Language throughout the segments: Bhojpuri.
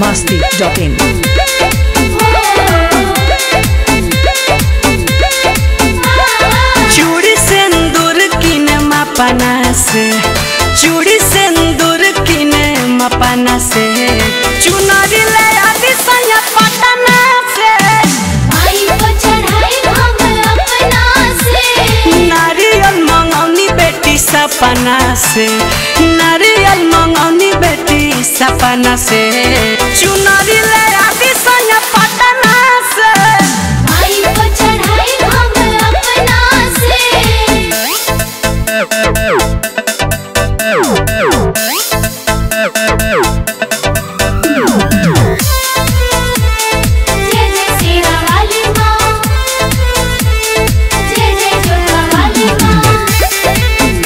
masti.in. चूड़ी सिंदूर किने मपना से चूड़ी सिंदूर किने मपना से चुनरी ले आदि संग पटना से आई को चढ़ाई हम अपना से नारियल मंगौनी बेटी सपना से नारियल मंगौनी बेटी सपना से चुनरी ले आदि संग पटना से आई को चढ़ाई हम अपना से जय जय सेरा वाली माँ जय जय जोता वाली माँ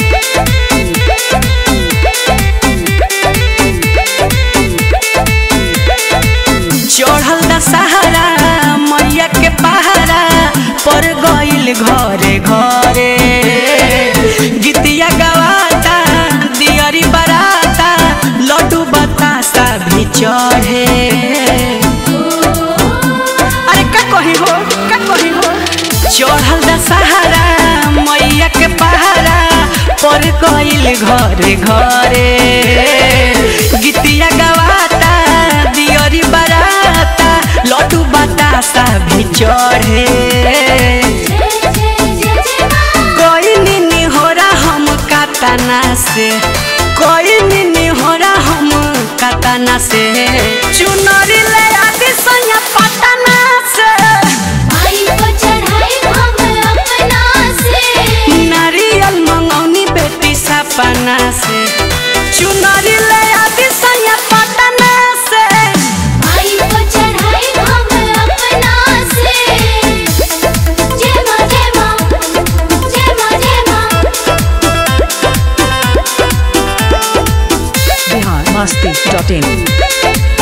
चढ़ल दशहरा मैया के पहाड़ा पर गइल घरे घरे गीतिया गवाता दियरी बराता लड्डू बतासा भी चढ़े अरे का कही हो का कही हो चढ़ल दशहरा मैया के पहाड़ा पर गइल घरे घरे गीतिया गवाता दियरी बराता लड्डू बतासा भी चढ़े जय जय जय जय माँ कोई निनी होरा हम कातना से कोई निनी होरा हम कातना से चुनरी ले आदि सैया पटना से आई को चढ़ाई हम अपना से नारियल मंगौनी बेटी सपना से चुनरी ले आदि सैया पटना से आई को चढ़ाई हम अपना से जय माँ जय माँ जय माँ जय माँ Bihar masti.in.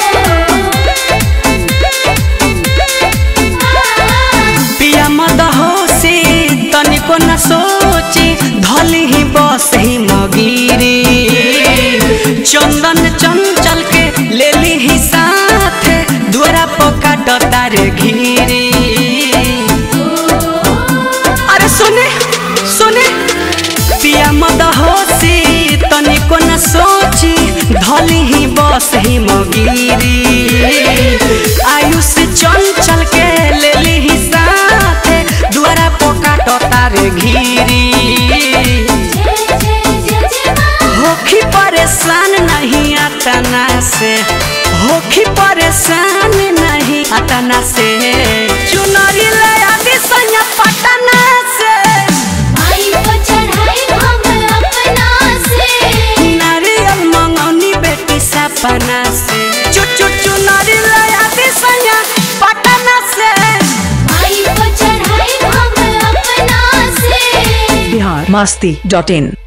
पिया मद हो से तनिको न सोचे धली ही बस ही मगीरी चंदन चंचल के ले ली ही साथ द्वारा पकाट तार घीरी अरे सुने सुने पिया मद हो से तनिको न सोची धली ही बस ही मगीरी आयुष चंचल के ले ली ही साथ द्वारा पकाट तार घीरी जय जय जय जय माँ होखी परेशान नहीं अतना से होखी परेशान नहीं अतना से चुनरी ले आदि संग पटना से आई को चढ़ाई हम अपना से नारियल मंगौनी बेटी सपना से चु चु चुनरी ले आदि संग पटना से आई को चढ़ाई हम अपना से Bihar masti.in.